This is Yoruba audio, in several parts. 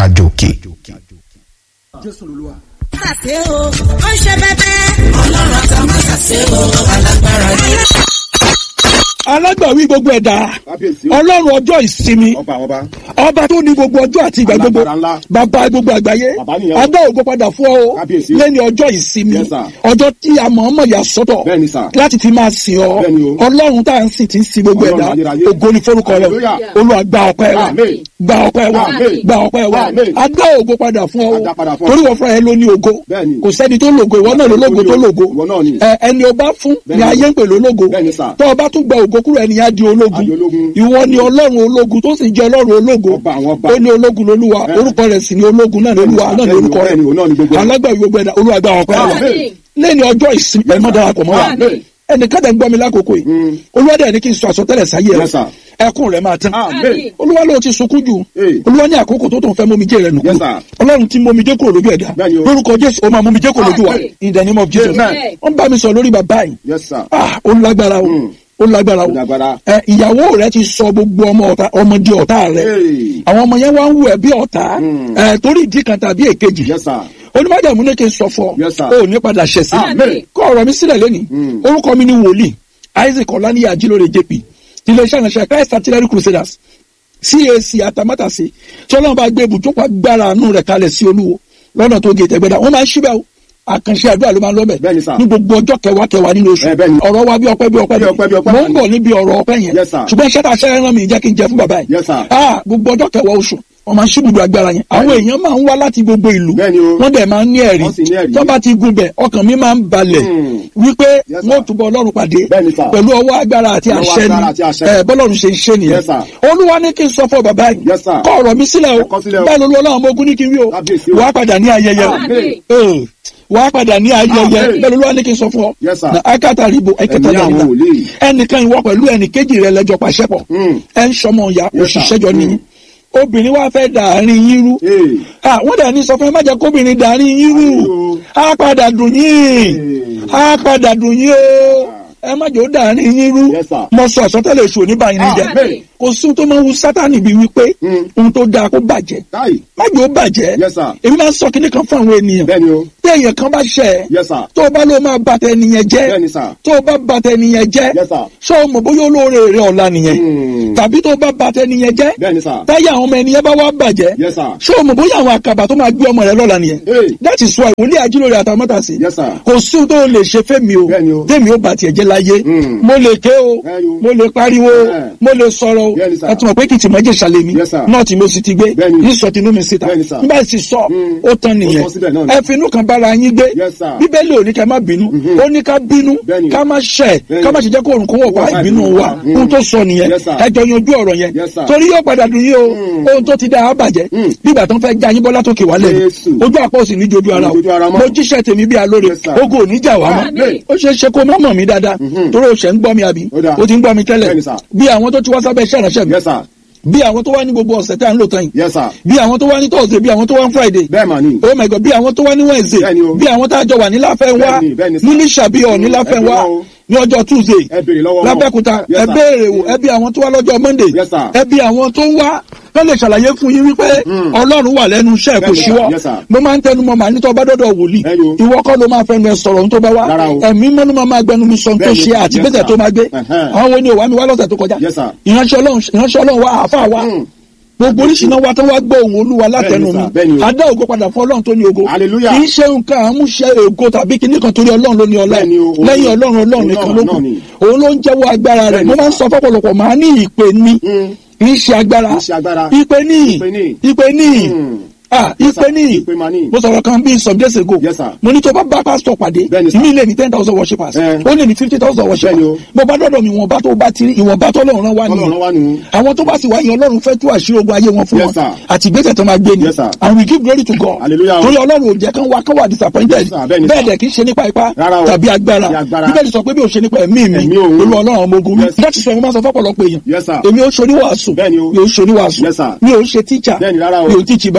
àjò òkè. jésù lolúwa. ṣàṣe o ó ń ṣe bẹ́bẹ́. ọlọ́run àtàwọn ṣàṣe o alágbára ni. alágbàwí gbogbo ẹ̀dá kábíyèsí o ọlọ́run ọjọ́ ìsinmi ọba àwọn ọba ọba tó ní gbogbo ọjọ́ àti ìgbà gbogbo Alágbára ńlá. bàbá gbogbo àgbáyé Bàbá nìyẹn o. adá ògo padà fún ọ o Kábíyèsí. lẹ́ni ọjọ́ ìsinmi Yes, sir. ọjọ́ tí a mọ̀ ọ́mọ̀ yà sọ́tọ̀ Bẹ́ẹ̀ni, sir. láti fi máa sìn ọ Bẹ́ẹ̀ni o. ọlọ́run tá à ń sìn tí ń sin gbogbo Ọlọ́run ẹ̀dá ayérayé. ògo ni forúkọ rẹ Hallelujah. olúwa gba ọpẹ́ wa Amen. gba ọpẹ́ wa Amen. gba ọpẹ́ wa Amen. adá ògo padà fún ọ Adá padà fún ọ. torí wọ́n fúnra ẹ ló ní ògo Bẹ́ẹ̀ni. kò sẹ́ni tó lògo ìwọ náà ló lògo tó lògo Ìwọ náà ni. ẹ ẹni o bá fún ni Bẹ́ẹ̀ni. ayé ń pè lólógo Bẹ́ẹ̀ni, sir. tó o bá tún gba ògo kúrò ẹni á di ológun Á di ológun. ìwọ ni ọlọ́run ológun tó sì jẹ́ ọlọ́run ológun Ọba àwọn ọba. ó ní ológun lolúwa Bẹ́ẹ̀. orúkọ rẹ̀ sì ni ológun náà ni olúwa náà ni Bẹ́ẹ̀ni, orúkọ bẹ́ẹ̀ni, òun náà ni gbogbo rẹ̀ rẹ̀. alágbàwí gbogbo ẹ̀dá olúwa gba ọpẹ́ wa Amen. lẹ́ni ọjọ́ ìsinmi ẹ̀ mọ́ darapọ̀ mọ́ wa Amen. ẹnìkan tẹ̀ ń gbọ́ mi lákòókò yìí Mm. olúwa dẹ̀ ní kí n sọ àsọtẹ́lẹ̀ sáyé Yes, rẹ̀ sir. ẹkún rẹ̀ máa tán Amen. olúwa ló ti sunkún jù Hey. olúwa ní àkókò tó tó ń fẹ́ mómijé rẹ̀ nù Yes, kúrò sir. ọlọ́run tí mómijé kúrò lójú ẹ̀dá Bẹ́ẹ̀ni o. lórúkọ jésù ó máa mómijé kúrò lójú wa Amen. in the name of jesus Amen. wọ́n bá mi sọ lórí bàbá yìí yes sir ah ó lágbára o Mm. ó lágbára o Ó lágbára. ẹ ìyàwó rẹ ti sọ gbogbo ọmọ ọ̀tá ọmọ di ọ̀tá rẹ Hey. àwọn ọmọ yẹn wá ń wù ẹ́ bí ọ̀tá Mm. ẹ torí ìdí kan tàbí èkejì yes sir onímọ̀jàmú ní kí n sọ fọ Yes, sir. ó ní padà ṣẹ̀ sí Amen. kọ́ ọ̀rọ̀ mi sílẹ̀ lẹ́nìí Mm. orúkọ mi ni wòlíì isaac ọ̀lànìyà ajílóore jp iléeṣẹ́ ìránṣẹ́ christ artillery crusaders cac atamátàsí tí ọlọ́run bá gbé ibùjókòó agbára àánú rẹ̀ kalẹ̀ sí olúwo lọ́nà tó gé tẹ̀gbẹ́dá wọ́n máa ń ṣíbẹ̀ o àkànṣe àdúrà ló máa ń lọ́bẹ̀ Bẹ́ẹ̀ni, sir. ní gbogbo ọjọ́ kẹwàá kẹwàá nínú oṣù Eh, bẹ́ẹ̀ni. ọ̀rọ̀ wa bí ọpẹ́ bí ọpẹ́ Bí ọpẹ́, bí ọpẹ́. mo ń bọ̀ níbi ọ̀rọ̀ ọpẹ́ yẹn Yes, sir. ṣùgbọ́n iṣẹ́ tá a ṣe rán mi jẹ́ kí n jẹ fún bàbá yìí Yes, sir. ah gbogbo ọjọ́ kẹwàá oṣù wọ́n máa ń ṣíbùdó agbára yẹn àwọn èèyàn máa ń wá láti gbogbo ìlú Bẹ́ẹ̀ni o. wọ́n dẹ̀ máa ń ní ẹ̀rí Wọ́n sì ní ẹ̀rí. tó bá ti gun bẹ̀ ọkàn mi máa ń balẹ̀ Hmm. wípé Yes, sir. wọ́n túbọ̀ ọlọ́run pàdé Bẹ́ẹ̀ni, sir. pẹ̀lú ọwọ́ agbára àti Ọwọ́ àṣẹ agbára àti àṣẹ. ni ẹ bọ́lọ́run ṣe ń ṣe nìyẹn Yes, sir. olúwa ní kí n sọ fún bàbá yìí Yes, sir. kọ́ ọ̀rọ̀ mi sílẹ̀ o Ẹ kọ sílẹ̀ o. bẹ́ẹ̀ ló lọ́wọ́ ọmọ ogun ní kí n wí o Kábíyèsí o. wàá padà ní ayẹyẹ o Amen. Eh, wàá padà ní ayẹyẹ Amen. bẹ́ẹ̀ ló lọ́wọ́ ní kí n sọ fún ọ Yes, sir. na akátá ribo ẹkẹtà Ẹ̀mí àwọn dàrídà wòlíì. ẹnìkan ìwọ pẹ̀lú ẹnìkejì rẹ lẹ́jọ́ pàṣẹ pọ̀ Mm. ẹ ń sọmọ ìyá Yes, sir. òṣìṣẹ́ jọ nìyí Mm. obìnrin wa fẹ́ dàárín yín rú Hey. Ah, wọ́n dẹ̀ ní sọ fún ẹ má jẹ́ kóbìnrin dàárín yín rú Ayo. á padà dùn yín á padà dùn yín o ẹ má jẹ́ ó dàárín yín rú Yes, sir. mo sọ àsọtẹ́lẹ̀ èṣù oníbàyín ní jẹ́ Amen. kò sí ohun tó máa ń wu sátánì bíi wípé Mm. ohun tó dáa kó bàjẹ́ Táì. má jẹ́ ó bàjẹ́ Yes, sir. èmi máa ń sọ kinní kan fún àwọn ènìyàn Bẹ́ẹ̀ni o. tí èèyàn kan bá ṣẹ̀ ẹ́ Yes, sir. tó o bá ló máa bàtẹ ẹnìyẹn jẹ́ Bẹ́ẹ̀ni, sir. tó o bá bàtẹ ẹnìyẹn jẹ́ Yes, sir. ṣé o mọ̀ bóyá olóore rẹ ọ̀la nìyẹn Mm. tàbí tó o bá bàtẹ ẹnìyẹn jẹ́ Bẹ́ẹ̀ni, sir. táyà àwọn ọmọ ẹnìyẹn bá wá bàjẹ́ Yes, sir. ṣé o mọ̀ bóyá àwọn àkàbà tó máa gbé ọmọ rẹ lọ́la nìyẹn Hey. that is why wòlíì ajílóore àtàmọ́tàsí Yes, sir. kò sí ohun tó lè ṣe fẹ́mi o Bẹ́ẹ̀ni o. tèmi ó bá tiẹ̀ jẹ́ láyé Mm. mo lè ké o Bẹ́ẹ̀ni o. mo lè pariwo Bẹ́ẹ̀. mo lè sọ̀rọ̀ o Bẹ́ẹ̀ni, sir. ẹ tún mọ̀ pé kìtì mọ́jẹ̀ ṣàlẹ̀ mi Yes, sir. náà tí mo sì ti gbé Bẹ́ẹ̀ni. ní sọ tinú mi síta Bẹ́ẹ̀ni, sir. nígbà tí sọ Mm. ó tán nìyẹn Ó tán síbẹ̀ náà ni. ẹ finú kan bára yín gbé Yes, sir. bíbélì ò ní ká má bínú Mhm. ó ní ká bínú Bẹ́ẹ̀ni. ká má ṣẹ̀ Bẹ́ẹ̀ni. ká má ṣe jẹ́ kó òrùn kó wọ̀ pa Wọ̀ pa ìbínú ìbínú wa wa. Mm. ohun tó sọ nìyẹn Yes, sir. ẹ jọ yanjú ọ̀rọ̀ yẹn Yes, sir. torí yóò padà dùn yín o Mm. ohun tó ti dá a bàjẹ́ Mm. nígbà tó ń fẹ́ já yín bọ́lá tó kè wálẹ̀ ni Jésù. ojú àpò òsì ní jojú ara o Ní jojú ara mọ́. mo jíṣẹ́ tèmi bí alóore Yes, sir. ogun ò ní jà wá mọ́ Amen. ó ṣeé ṣe kó má mọ̀ mí dáadáa Mhm. torí o ṣẹ̀ ń gbọ́ mi àbí Ó dáa. o ti ń gbọ́ mi tẹ́lẹ̀ Bẹ́ẹ̀ni, sir. bí àwọn tó ti wá sábẹ́ iṣẹ́ ìránṣẹ́ mi Yes, sir. bí àwọn tó wá ní gbogbo ọ̀sẹ̀ tá à ń lò tán yìí Yes, sir. bí àwọn tó wá ní Thursday bí àwọn tó wá ní Friday Bẹ́ẹ̀ mà ni. oh my god bí àwọn tó wá ní Wednesday Bẹ́ẹ̀ni o. bí àwọn tá a jọ wà ní láfẹ́ wá Bẹ́ẹ̀ni, bẹ́ẹ̀ni, sir. ní níṣàbíọ̀ ní láfẹ́ Ẹ wá bí wọn o. ní ọjọ́ Tuesday Ẹ béèrè lọ́wọ́ wọn. lábẹ́kúta Yes, ẹ sir. béèrè wò ẹ bí àwọn tó wá lọ́jọ́ Monday Yes, sir. ẹ bí àwọn tó wá kán lè ṣàlàyé fún yín wípé Mm. Ọlọ́run wà lẹ́nu iṣẹ́ kò Bẹ́ẹ̀ni, sir. ṣíwọ́ Yes, sir. mo máa ń tẹnu mọ́ màá ní tó bá dọ́dọ̀ wòlíì Bẹ́ẹ̀ni o. ìwọ kọ́ ló máa fẹnu ẹ sọ̀rọ̀ ohun tó bá wá Rárá o. ẹ̀mí mọ́nú máa máa gbẹnu mi sọ ohun tó Bẹ́ẹ̀ni, ṣe àti yes, gbèsè sir. tó máa gbé Ẹ̀hẹ́n. àwọn wo ni ò wá mi wá lọ́sẹ̀ tó kọjá Yes, sir. ìránṣẹ́ Ọlọ́run ìránṣẹ́ Ọlọ́run wa àáfàá wa Mm. gbogbo oríṣiríṣi wa tó wá gbọ́ ohùn olúwa látẹnu Bẹ́ẹ̀ni, mi sir. Bẹ́ẹ̀ni o. adá ògo padà fún ọlọ́run tó ní ògo Hallelujah. kì í ṣe nǹkan àmúṣe ògo tàbí kíní kan torí ọlọ́run ló ní ọlá Bẹ́ẹ̀ni o, òun- lẹ́yìn ọlọ́run ọlọ́run òun nìkan náà- ló kù náà ni. òun ló ń jẹ́wọ́ agbára rẹ̀ Bẹ́ẹ̀ni, mo máa ń sir. sọ fọ́pọ̀lọpọ̀ màá ní ìpè ní Mm. kì í ṣe agbára Kì í ṣe agbára. ìpè ní Ìpè ní. ìpè ní Mm. ah ìpè ní Ìpè mà ní. mo sọ̀rọ̀ kan bíi some days ago Yes, sir. mo ní tó bá bá pásítọ̀ pàdé Bẹ́ẹ̀ni, sir. mi lè ní ten thousand worshippers Eh. ó lè ní fifty thousand worshippers Bẹ́ẹ̀ni o. mo bá dọ́dọ̀ mi ìwọ̀nba tó bá ti rí ìwọ̀nba tó lọ́run rán wá Ọlọ́run nìyẹn wá nù. àwọn tó bá sì wáyé ọlọ́run fẹ́ tú àṣírí ogun ayé wọn fún Yes, wọn sir. àti ìgbésẹ̀ tó máa gbé ni Yes, sir. and we give glory to God Hallelujah. torí ọlọ́run ò jẹ́ kán wá kán wà disappointed Yes, sir. Bẹ́ẹ̀ni, bẹ́ẹ̀ sir. dẹ̀ kì í ṣe nípa ipá Rárá o. tàbí agbára Tàbí agbára. bíbélì sọ pé bí o ṣe nípa ẹ̀mí mi Ẹ̀mí òun. olú ọlọ́run ọmọ ogun mi Yes. láti sọ ẹ̀mí máa sọ fọ́pọ̀lọpọ̀ èèyàn Yes, sir. èmi ò ṣoníwàásù Bẹ́ẹ̀ni o. mi ò ṣoníwàásù Yes, sir. mi ò ṣe tíjà Bẹ́ẹ̀ni, rárá o. mi ò tíjì báìbù o Yes,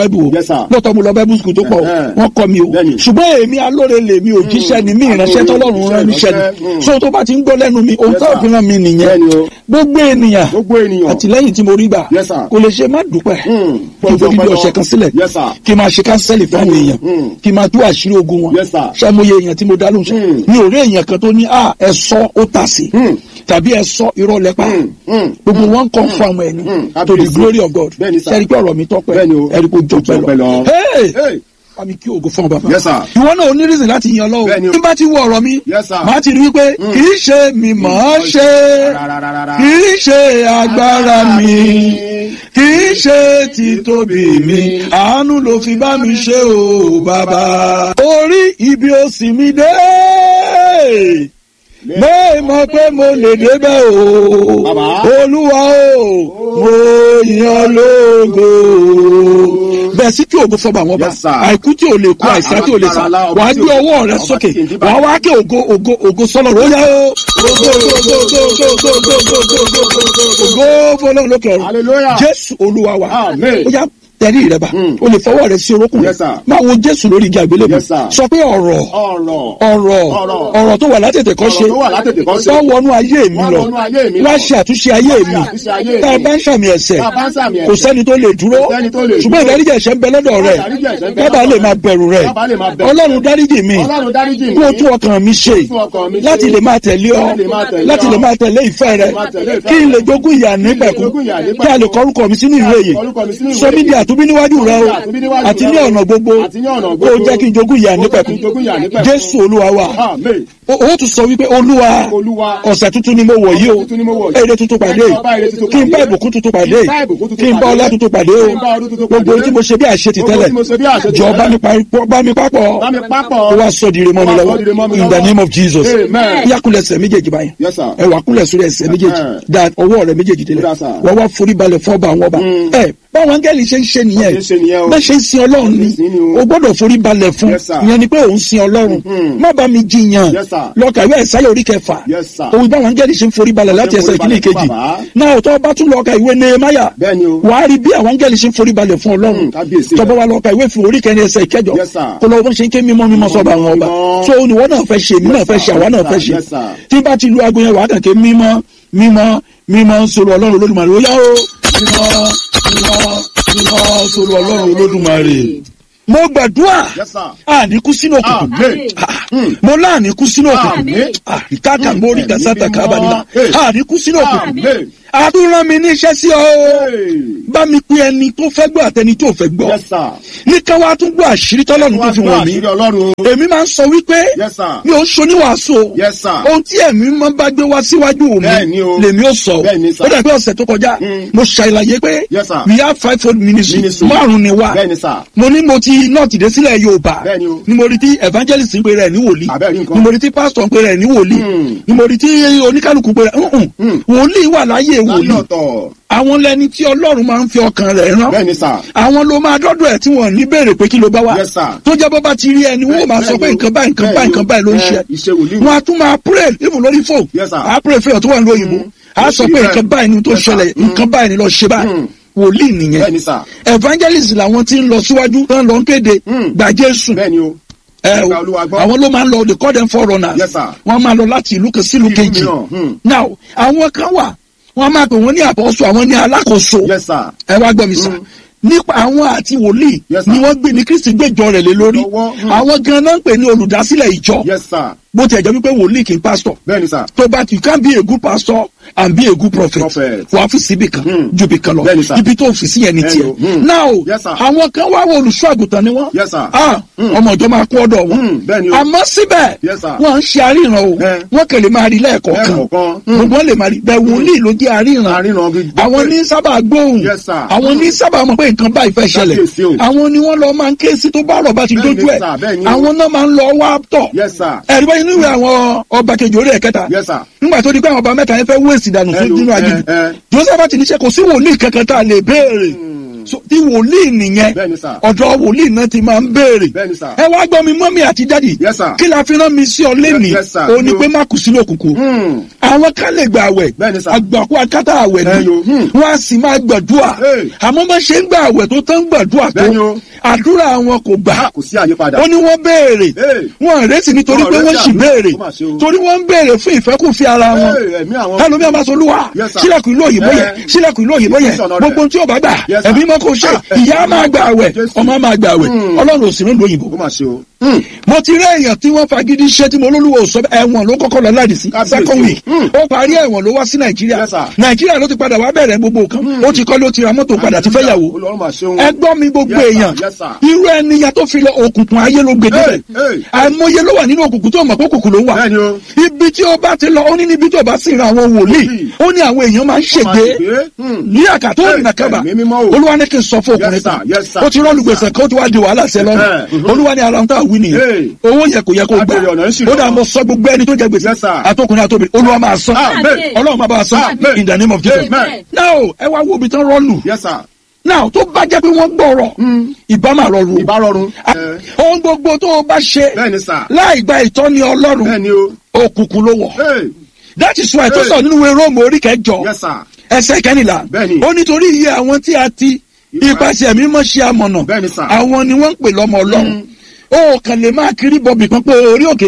Yes, sir. lóòótọ́ mo lọ bible school tó pọ̀ o, Ẹ̀hẹ́. wọ́n kọ́ mi o Bẹ́ẹ̀ni. ṣùgbọ́n èmi alóore lèmi ò jíṣẹ́ ni mí ìránṣẹ́ tọ́lọ́run rán níṣẹ́ Ìránṣẹ́, ni mm. so tó bá ti ń gbọ́ lẹ́nu mi òun Yes, tó sir. fi ràn mí nìyẹn Bẹ́ẹ̀ni o. gbogbo ènìyàn gbogbo ènìyàn àtìlẹ́yìn tí mo rí gbà Yes, sir. kò lè ṣe má dúpẹ́ Mm. kí n fòdìdí Pẹ̀lú ọ̀sẹ̀ kan sílẹ̀ Yes, sir. kí n máa ṣe kánsẹ́lì fún àwọn èèyàn Mm. kí n máa tú àṣírí ogun wọn Yes, sir. ṣàmúyẹ èèyàn tí mo dá lóhùn Mm. mi ò rí èèyàn kan tó ní à ẹ sọ ó tà sí Mm. tàbí ẹ sọ irọ́ lẹ́pà Mm. Mm. gbogbo wọn confirm ẹ ní Mm. to the Kábíyèsí. glory of God Bẹ́ẹ̀ni, sir. ṣẹ́ni pé ọ̀rọ̀ mi tọ́pẹ́ Bẹ́ẹ̀ni o. ẹ̀rí kò jọ Ó jọ pẹ́ pẹ́ lọ. lọ. Hey! Hey. Bámi kí ògo fún ọ bàbá. Yes, sir. Ìwọ náà ò ní reason láti yan lọ́wọ́. Bẹ́ẹ̀ni o. Bí n bá ti wo ọ̀rọ̀ mi, Yes, sir. màá ti rí wípé kì í ṣe mi mọ̀ ọ́ ṣe, Rárárárá. kì í ṣe agbára mi, kì í ṣe títóbi mi, àánú ló fi bá mi ṣe o bàbá. Orí ibi òsì mi dé. Mo mọ̀ pé mo lè débẹ̀ o. Bàbá. Olúwa o, mo yan lógo. Bẹ́ẹ̀ sí kí ògo fọba àwọn ọba. Yes, sir. Àìkú tí ò lè kú Ah, àìsàn tí ò lè sá. alágbára lá, ọba Wàá tí gbé ò- ọwọ́ rẹ ọba sókè. tí kì í díbà. Wàá wá kí ògo ògo ògo sọ́lọ̀ rẹ̀ ó yá o. Ògo ògo ògo ògo ògo ògo ògo ògo ògo ògo ògo fọlọ́run lókè ọ̀run. Hallelujah. Jésù Olúwa wa. Amen. Ó yá tẹ̀rí rẹ bá. Mm. O lè fọwọ́ rẹ sí orókùn rẹ. Yes, sir. Máa wo Jésù lórí igi àgbélébùú. Yes, sir. Sọ pé ọ̀rọ̀ ọ̀rọ̀ ọ̀rọ̀ Ọ̀rọ̀. ọ̀rọ̀ tó wà látètè kọ́ Ọ̀rọ̀ ṣe tó wà látètè kọ́ ṣe. wọ́n wọnú ayé mi Wọ́n lọ wọnú ayé mi lọ. wá ṣe àtúnṣe ayé Wá ṣe mi àtúnṣe ayé tá a mi. bá ń sàmì ẹ̀ṣẹ̀ Tá a bá ń sàmì kò ẹ̀ṣẹ̀. sẹ́ni tó lè dúró Kò sẹ́ni tó lè ṣùgbọ́n dúró. ìdáríjì ẹ̀ṣẹ̀ ń bẹ lọ́dọ̀ rẹ̀ Ìdáríjì ẹ̀ṣẹ̀ ń bẹ kábà lọ́dọ̀ lè rẹ̀. máa bẹ̀rù rẹ̀ Kábàá lè máa bẹ̀rù. ọlọ́run dáríjì mi Ọlọ́run dáríjì mi. kó o tún ọkàn mi ṣe tún ọkàn mi ṣe. láti lè máa tẹ̀lé ọ Láti lè máa tẹ̀lé láti ọ. lè máa tẹ̀lé ìfẹ́ rẹ Láti máa tẹ̀lé ìfẹ́ kí n rẹ. lè jogún ìyà nípẹ̀kún jogún ìyà nípẹ̀kún. kí a lè kọrúkọ mi sínú ìwé yìí Kọrúkọ mi sínú ìwé sọ mí di yìí. àtúbí níwájú rẹ o Sọ mí di àtúnbí níwájú àti ní rẹ o. ọ̀nà gbogbo Àti ní ọ̀nà ó gbogbo. jẹ́ kí n jogún ìyà Ó jẹ́ nípẹ̀kún kí n jogún ìyà nípẹ̀kún. Jésù Olúwa wa Amen. o o tún sọ wípé olúwa Olúwa. ọ̀sẹ̀ tuntun ni mo wọ̀ yìí o Ọ̀sẹ̀ tuntun ni mo wọ̀ yìí. èrè tuntun pàdé Kí n bá èrè tuntun kí n bá pàdé. ìbùkún tuntun pàdé Kí n bá ìbùkún tuntun kí n bá pàdé. ọlá tuntun pàdé o Kí n bá ọdún tuntun gbogbo pàdé. ohun tí mo ṣe bí àṣetì Gbogbo tẹ́lẹ̀ tí mo ṣe bí àṣetì jọ tẹ́lẹ̀. bá mi pa- bá mi papọ̀ Bá mi papọ̀. ó wá sọ dire mọ́ mi Ó wá lọ́wọ́ sọ dire mọ́ mi in the lọ́wọ́. name of Jesus Amen. yá kúnlẹ̀ ẹsẹ̀ méjèèjì báyìí Yes, sir. ẹ wà kúnlẹ̀ sórí ẹsẹ̀ méjèèjì Amen. da ọwọ́ rẹ méjèèjì délẹ̀ Ó dà, sir. wọ́n wá forí balẹ̀ fún ọba àwọn ọba Mm. ẹ báwọn áńgẹ́lì ṣe ń ṣe nìyẹn Bá ṣe ń ṣe nìyẹn o. bá ṣe ń sin ọlọ́run ni Bá ṣe ń sin ni o. o gbọ́dọ̀ forí balẹ̀ fún Yes, sir. ìyẹn ni pé òun sin ọlọ́run Mhm. má bá mi jiyàn Yes, sir. lọ́ọ̀kà ìwé ẹ̀sáyà orí kẹfà Yes, sir. òun báwọn áńgẹ́lì ṣe ń forí balẹ̀ láti Ṣé ń ẹsẹ̀ forí ìkíní balẹ̀ fún ìkejì bàbá? náà tó bá tún lọ́ọ̀kà ìwé nehemiah Bẹ́ẹ̀ ni o. wàá rí bí àwọn áńgẹ́lì ṣe ń forí balẹ̀ fún ọlọ́run Mm, kábíyèsí tọ́bọ̀ rẹ̀. wa lọ́ọ̀kà ìwé fún orí kẹrin ẹsẹ̀ ìkẹjọ Yes, sir. kó lọ́wọ́ bó ṣe ń ké mímọ́ mímọ́ sọ́ba àwọn ọba mímọ́. so oníwọ́ náà fẹ́ ṣe èmi náà Yes, fẹ́ ṣe sir. àwa náà Yes, fẹ́ sir. ṣe Yes, sir. tí bá ti lu aago yẹn wàá kàn ké mímọ́ mímọ́ mímọ́ sọ̀rọ̀ ọlọ́run olódùmarè ó yá o mímọ́ mímọ́ mímọ́ sọ̀rọ̀ ọlọ́run olódùmarè mo gbàdúrà Yes, sir. àníkú sínú òkùnkùn Amen. Ah, mo láàníkú sínú òkùnkùn Àmín. àríkàkà mórí Ẹ̀mí gàzátà mímọ́. kábàdìmá Hey. àníkú sínú òkùnkùn Amen. àdúrà mi ní iṣẹ́ sí ọ Hey. bá mi pín ẹni tó fẹ́ gbọ́ àtẹni tó fẹ́ gbọ́ Yes, sir. ní ká wá tún gbọ́ àṣírí tọ́lọ́run tó fi wọ̀n mí àṣírí Ọlọ́run. èmi máa ń sọ wípé Yes, sir. mi ò ń ṣoníwàásù o Yes, sir. ohun tí ẹ̀mí máa ń bá gbé wá síwájú mi Bẹ́ẹ̀ni o. lèmi ó sọ Bẹ́ẹ̀ni, sir. ó dàbí ọ̀sẹ̀ tó kọjá Mm. mo ṣàlàyé pé Yes, sir. we have five fold ministry Ministry. márùn ni wá Bẹ́ẹ̀ni, sir. mo ní mo ti nọ́ọ̀tì dé sílẹ̀ yorùbá Bẹ́ẹ̀ni o. ni mo rí tí evangelist ń pe rẹ̀ ní wòlíì Àbẹ́ẹ̀rí nǹkan. ni mo rí tí pastor ń pe rẹ̀ ní wòlíì Mm. ni mo rí tí oníkálukú pe rẹ̀ ǹǹ Mm. wòlíì wà láyé Láyé wòlíì ọ̀tọ̀. àwọn lẹni tí ọlọ́run máa ń fi ọkàn rẹ̀ rán Bẹ́ẹ̀ni, sir. àwọn ló máa dọ́dọ̀ ẹ̀ tí wọ́n ní béèrè pé kí ló bá wá Yes, sir. tó jẹ́ bó bá ti rí ẹni wọ́n máa sọ pé nǹkan báyìí nǹkan báyìí nǹkan báyìí ló ń ṣe Iṣẹ́ wòlíì. wọ́n á tún máa pray even lórí phone Yes, sir. á pray fẹ́yàn tó wà ní òyìnbó á sọ pé nǹkan báyìí ni tó Yes, sir. ṣẹlẹ̀ nǹkan báyìí ni lọ ṣe báyìí Mm. wòlíì nìyẹn Bẹ́ẹ̀ni, sir. evangelist làwọn tí ń lọ síwájú tán lọ ń kéde Mm. gbà Jésù Bẹ́ẹ̀ni o. ẹ o Gba Olúwa gbọ́. àwọn ló máa ń lọ they call them foreigners Yes, sir. wọ́n máa lọ láti ìlú kan sí ìlú Ìlú kejì mìíràn, hmm. now àwọn kan wà wọ́n máa pè wọ́n ní àpọ́sù àwọn ní alákòóso Yes, sir. ẹ wá gbọ́ mi sá nípa àwọn àti wòlíì Yes, sir. ni wọ́n gbé ní kristi gbẹ́jọ rẹ̀ lé lórí Lọ́wọ́, hmm. àwọn gan-an ń pè ní olùdásílẹ̀ ìjọ Yes, sir. bó tiẹ̀ jẹ́ wípé wòlíì kì í pásítọ̀ Bẹ́ẹ̀ni, sir. tó bá you can be a good pastor and be a good prophet Prophet. wà á fi síbi kan Hmm. ju ibi kan lọ Bẹ́ẹ̀ni, sir. ibi tó fi sí yẹn ni Bẹ́ẹ̀ni tiẹ̀ o. Hmm. now Yes, sir. àwọn kan wá wọ olùṣọ́ àgùntàn ni wọ́n Yes, sir. ah Hmm. ọmọ ìjọ máa kú ọ̀dọ̀ wọn Hmm. Bẹ́ẹ̀ni o. àmọ́ síbẹ̀ Yes, sir. wọ́n ń ṣe àríran o Eh. wọ́n kàn lè máa rí lẹ́ẹ̀kọ̀ọ̀kan Lẹ́ẹ̀kọ̀ọ̀kan. Hmm. gbogbo wọn lè máa rí bẹ́ẹ̀ wòlíì ló jẹ́ àríran Àríran bí- àwọn ní sábà gbóhùn Yes, sir. àwọn ní sábà mọ̀ pé nǹkan báyìí fẹ́ ṣẹlẹ̀ Kábíyèsí o. àwọn ni wọ́n lọ máa ń ké sí tó bá ọ̀rọ̀ bá ti Bẹ́ẹ̀ni, dójú ẹ̀ sir, bẹ́ẹ̀ni o. àwọn náà máa ń lọ wá tọ̀ Yes, sir. ẹ̀rí báyìí nínú àwọn ọba kejì orí ẹ̀kẹta Yes, sir. nígbà tó di pé àwọn ọba mẹ́ta yẹn fẹ́ wé èsì dànù fún Hello, nínú aginjù eh, eh. joseph ti ní ṣe kò sí wòlíì kankan tá a lè béèrè So, tí wòlíì nìyẹn Bẹ́ẹ̀ni, sir. ọ̀dọ̀ wòlíì náà ti máa ń béèrè Bẹ́ẹ̀ni, sir. ẹ wá gbọ́ mi mọ́mí àti dádì Yes, sir. kí la fi rán mi sí ọ lẹ́nìí yes, sir. o ní Yo. pé má kù sínú òkùnkùn Hmm. àwọn kan lè gba àwẹ̀ Bẹ́ẹ̀ni sà. àgbàkú akátá àwẹ̀ Bẹ́ẹ̀ni o, ni hmm. wọ́n á sì máa gbàdúrà Hey. àmọ́ bá ṣe ń gba àwẹ̀ tó tán gbàdúrà tó Bẹ́ẹ̀ni o. àdúrà wọn kò gbà Ah, kò sí àyípadà. ó ní wọ́n béèrè Hey. wọ́n rẹ́sì nítorí Wọ́n pé wọ́n rẹ́sì sì àmì. béèrè Ó mà ṣe o. torí wọ́n ń béèrè fún ìfẹ́kùnfẹ́ ara wọn Hey, ẹ̀mí àwọn- ẹlòmíà máa sọ olúwa Yes, sir. sílẹ̀kùn ìlú òyìnbó yẹn Eh. sílẹ̀kùn ìlú òyìnbó yẹn Ìṣọ̀nà rẹ̀. gbogbo tí ó bá gbà Yes, sir. ẹ̀mí mọ́ kó ṣe Ah, ìyá máa gbà àwẹ̀ Jésù. ọmọ máa gbà àwẹ̀ Hmm. ọlọ́run ò sì nílùú òyìnbó ó mà ṣe o. Hmm. mo ti rí èèyàn tí wọ́n fagídí ṣe tí mo lólúwo sọ ẹ̀wọ̀n ló kọ́kọ́ lọ láti sí Kábíyèsí. second week Hmm. ó parí ẹ̀wọ̀n ló wá sí nàìjíríà Yes, sir. nàìjíríà ló ti padà wá bẹ̀rẹ̀ gbogbo nǹkan ó ti kọ́ ló ti ra mọ́tò padà ti fẹ́ yàwó Olúwa mà ṣe o. ẹgbọ́n mi gbogbo Yes, sir. èèyàn Yes, sir. irú ẹniyàn tó fi lọ òkùnkùn ayé ló gbé débẹ̀ Hey, hey. àìmọye ló wà nínú òkùnkùn tó mọ̀ pé òkùnkùn ló wà Bẹ́ẹ̀ni o. ibi tí ó bá ti lọ ó ní níbi tí ó bá sì ra àwọn wòlíì Wòlíì. ó ní àwọn èèyàn máa ń Ó mà ṣègbè ṣègbé. Hmm. ní àkàtó Hey, òrìnà kábà ẹ̀mí mímọ́ o. olúwa ní kí n sọ fún ọkùnrin Yes, sir. kan Yes, sir. ó ti rọ́ọ̀lù gbèsè kan ó ti wá di wàhálà sí ẹ lọ́rùn Eh, mhm. olúwa ní ara ń tà wí nìyẹn Hey. owó yẹ kò yẹ kó gbà Abèrè ọ̀nà ń ṣì ó dà lọ́wọ́. mo sọ gbogbo ẹni tó jẹ gbèsè Yes, sir. àtọkùnrin àtọbìnrin olúwa máa sọ Amen. ọlọ́run máa bá a sọ Amen. in the name of Jesus Amen. now ẹ wá wo ibi tán rọ́ọ̀lù Yes, sir. now tó bá jẹ́ pé wọ́n gbọ́rọ̀ ìbá máa rọrùn Ìbá rọrùn. Ah, Eh. ohun gbogbo tó o bá ṣe Bẹ́ẹ̀ni sà. láì gba ìtọ́ni ọlọ́run Bẹ́ẹ̀ni o. òkùnkùn ló wọ̀ Hey. that is why tó Hey. sọ nínú ìwé róòmù orí kẹjọ Yes, sir. ẹsẹ̀ kẹrìnlá Bẹ́ẹ̀ni. ó nítorí iye àwọn tí a ti ipasẹ̀ mímọ́ ṣe amọ̀nà Bẹ́ẹ̀ni sà. àwọn ni wọ́n ń pè lọ́mọ ọlọ́run ó kàn lè máa kiri bọ̀bì kan pé orí òkè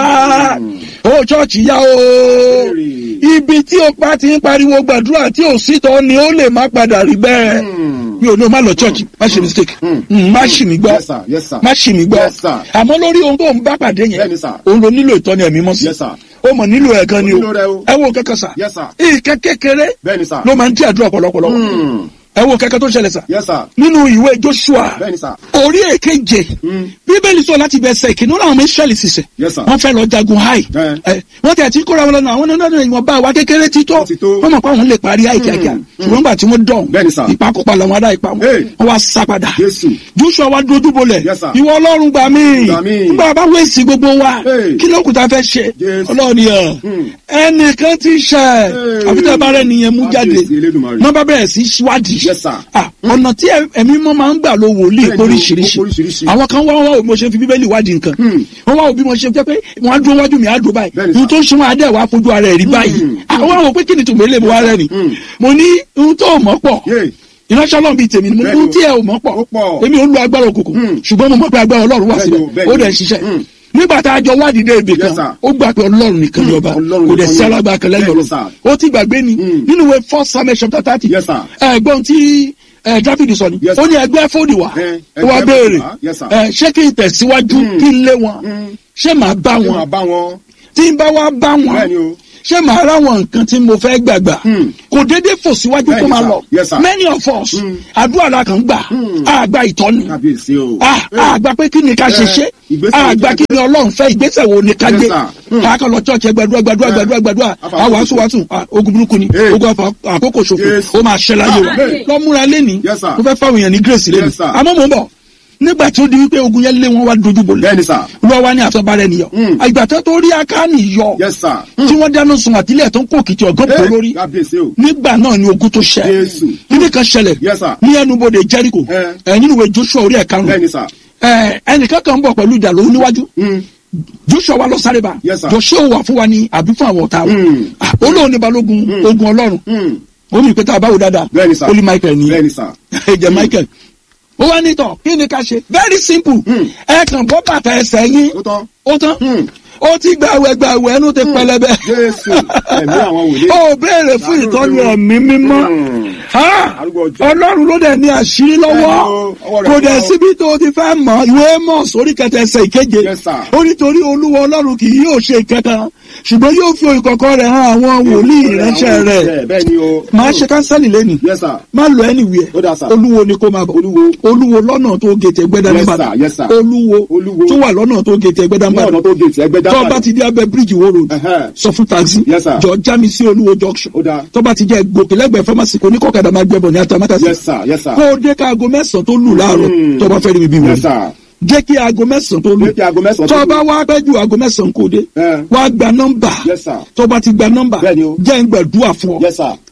yá ó ṣọ́ọ̀ṣì yá o Béèrè. ibi tí o pa ti ń pariwo gbàdúrà tí ò sí tọ́ ni ó lè má padà rí bẹ́ẹ̀ Hmm. mi ò ní o má lọ church má ṣe mistake Mm, má ṣì mí gbọ́ Yes, sir. Yes, sir. má ṣì mí gbọ́ Yes, sir. àmọ́ lórí ohun tó ń bá pàdé yẹn Bẹ́ẹ̀ni, sir. òun ló nílò ìtọ́ni ẹ̀mí mọ́ sí Yes, sir. ó mọ̀ nílò ẹ̀ gan ni Ó o nílò rẹ̀ o. ẹ wo kankan sà Yes, sir. ìkẹ́ kékeré Bẹ́ẹ̀ni sà. ló máa ń dí àdúrà pọ̀lọpọ̀lọ Hmm. ẹ wo kankan tó ṣẹlẹ̀ sà Yes, sir. nínú ìwé Joshua Bẹ́ẹ̀ni sà. orí èkeje Hmm. bíbélì sọ láti bẹ ẹsẹ̀ ìkíní láwọn ọmọ Ísírẹ́lì ṣiṣẹ́ Yes, sir. wọ́n fẹ́ lọ jagun háì Eh. ẹ wọ́n tẹ̀ tí kóra wọn lọ́nà àwọn nínú ìwọ̀n bá wa kékeré ti tó Ó ti tó. wọ́n mọ̀ pé àwọn lè parí háì kíákíá ṣùgbọ́n nígbà tí wọ́n dọ̀n Bẹ́ẹ̀ni, sir. ìpakọ̀pá làwọn ará ìpa wọn Hey. wọ́n wá sá padà Jésù. Joshua wa dojú bolẹ̀ Yes, sir. ìwọ Ọlọ́run gbà mí Gbà mí. nígbà bá wẹ̀sì gbogbo wa Hey. kí ló kù tá a fẹ́ ṣe Jésù. Ọlọ́run yẹn Hmm. ẹnìkan ti ṣẹ̀ Hey. àbúté bá rẹ̀ nìyẹn mú jáde Kábíyèsí Elédùmarè. wọ́n bá bẹ̀rẹ̀ sí ṣíwádìí Yes, sir. Ah, ọ̀nà tí ẹ- ẹ̀mí mọ́ máa ń gbà ló wòlíì Bẹ́ẹ̀ni o, oríṣiríṣi ó oríṣiríṣi. àwọn kan wá wá òbí mo ṣe fi bíbélì wádìí nǹkan Hmm. wọ́n wá òbí mo ṣe jẹ́ pé wọ́n á dúró wájú mi á dúró báyìí Bẹ́ẹ̀ni, ohun sir. tó ń ṣe wọn adé wàá fojú ara ẹ̀ rí báyìí Hmm. àwọn àwọn pé kí ni tòun lè mú wa rẹ̀ ni Hmm. mo ní ohun tó mọ̀ pọ̀ Yay. ìránṣẹ́ ọlọ́run bíi tèmi ni mo ní Bẹ́ẹ̀ni ohun o. tí ẹ ò mọ̀ pọ̀ Ó pọ̀. èmi ò ń lo agbára òkùnkùn Hmm. ṣùgbọ́n mo mọ̀ pé agbára ọlọ́run wà Bẹ́ẹ̀ni síbẹ̀ o, bẹ́ẹ̀ni ó o. dẹ̀ ṣiṣẹ́ Hmm. nígbà tá a jọ wádìí dé ibì Yes, kan sir. ó gbà pé ọlọ́run nìkan ni ọba Ọlọ́run kò dẹ̀ nìkan sí ni. alágbára kan lẹ́yìn Bẹ́ẹ̀ni, ọlọ́run sir. ó ti gbàgbé ni Hmm. nínú ìwé first samuel chapter thirty Yes, sir. ẹ̀gbọ́n tí ẹ dáfídì sọ ni Yes, ó sir. ní ẹgbẹ́ fóònù wá Eh, ó wá ẹgbẹ́ béèrè fóònù wá. Yes, sir. ẹ, ṣé kí n tẹ̀síwájú Hmm. kí n lé wọn Hmm. ṣé màá bá Ṣé wọn máa bá wọn? tí n bá wá bá Bẹ́ẹ̀ni wọn o. ṣé màá ráwọn nǹkan tí mo fẹ́ gbàgbà Hmm. kò déédéé fò síwájú kó Bẹ́ẹ̀ni, máa sir. lọ Yes, sir. many of us Hmm. àdúrà la kàn gbà Hmm. àgbà ìtọ́ni Kábíyèsí o. àgbà pé kí ni ká ṣe Eh, ṣe ìgbésẹ̀ wo àgbà ni kí ni ọlọ́run fẹ́ ìgbésẹ̀ wo ni ká Yes, gbé sir. Hmm. káàkiri lọ church gbàdúrà gbàdúrà Eh. gbàdúrà gbàdúrà Afa- àwọn wàásù wàásù ah, ogun burúkú ni Eh. ogun àfa- àkókò ṣòfò Yes. ó máa ṣẹ láyé wa Amen. lọ múra lẹ́ni Yes, sir. mo fẹ́ fáwọn èèyàn ní grace lẹ́ni Yes, sir. àmọ́ mo ń bọ̀ nígbà tí ó di wípé ogun yẹn lé wọn wá dojú bolẹ̀ Bẹ́ẹ̀ni sà. lọ wá ní àfẹ́bárẹ́ nìyọ Hmm. ìgbà tó tó rí akáni yọ Yes, sir. tí wọ́n dáná sun àtìlẹ̀ tó ń kó kìtì ọ̀gán pọ̀ Eh, lórí Kábíyèsí o. nígbà náà ni ogun tó ṣẹ Jésù. kíní kan ṣẹlẹ̀ Yes, sir. ní ẹnubodè Jericho Eh. ẹ nínú ìwé Joshua orí ẹ̀ karùn-ún Bẹ́ẹ̀ni sà. ẹ ẹnìkan kan ń bọ̀ pẹ̀lú ìjà lóhun níwájú Hmm. Joshua wa lọ sáré ba Yes, sir. Joshua wà fún wa ní àbí fún àwọn ọ̀tá wa Hmm. Ah, olóhùn ní balógun Hmm. ogun ọlọ́run Hmm. ó ní ìpẹ́tà àbáwò dáadáa Bẹ́ẹ̀ni sà. ó ní Michael ní Bẹ́ẹ̀ni sà. ẹ̀jẹ̀ Michael ó wá nítọ̀ kí ni ká ṣe very simple Hmm. ẹ kàn bọ́ bàtà ẹsẹ̀ yín Ó tán. ó tán Hmm. ó ti gbàwẹ̀ gbàwẹ̀ ẹnu ti pẹlẹbẹ Jésù. Ẹ̀mí àwọn wòlíì. ó béèrè fún ìtọ́ni ẹ̀mí mímọ́ Hmm. Ha! Arúgbó ọjọ́. ọlọ́run ló dẹ̀ ní àṣírí lọ́wọ́ Bẹ́ẹ̀ni o, ọwọ́ rẹ̀ kò ló dẹ̀ wà o. síbi tó ti fẹ́ mọ̀ ìwé mọ̀ sórí kẹtẹ ẹsẹ̀ ìkeje Yes, sir. ó nítorí olúwa ọlọ́run kì yóò ṣe ìkẹta ṣùgbọ́n yóò fi ìkọ̀kọ̀ rẹ̀ hàn àwọn wòlíì ìránṣẹ́ rẹ̀ Bẹ́ẹ̀ni o. máa ṣe kánsẹ́lì lẹ́nu Yes, sir. má lọ anywhere Ó dáa, sir. olúwo ni kó máa bọ̀ Olúwo. olúwo lọ́nà tó gètè gbẹ́dá Yes, nígbàdàn sir. Yes, sir. olúwo Olúwo. tó wà lọ́nà tó gètè gbẹ́dá Ní ọ̀nà nígbàdàn tó gèètì ẹgbẹ́ tó dábàá. bá ti dé abẹ́ bíríìjì wo road Ẹ̀hẹ́. sọ fún taxi Yes, sir. jọ já mi sí olúwo junction Ó dáa. tó bá ti jẹ́ gòkè lẹ́gbẹ̀ẹ́ pharmacy kò ní kọ́kadà máa gbẹ́bọ̀ ní atamátàsí Yes, sir. Yes, sir. kó o dé ká aago mẹ́sàn-án tó lù láàárọ̀ Hmm. tó bá fẹ́ rí mi bí wọ́n Yes, sir. jẹ́ kí aago mẹ́sàn-án tó lù Jẹ́ kí aago mẹ́sàn-án tó tó lù. bá wá pẹ́ ju aago mẹ́sàn-án kò dé Eh. wá gba nọ́mbà Yes, sir. tó bá ti gba nọ́mbà Bẹ́ẹ̀ni o. jẹ́ ń gbàdúrà fún ọ Yes, sir.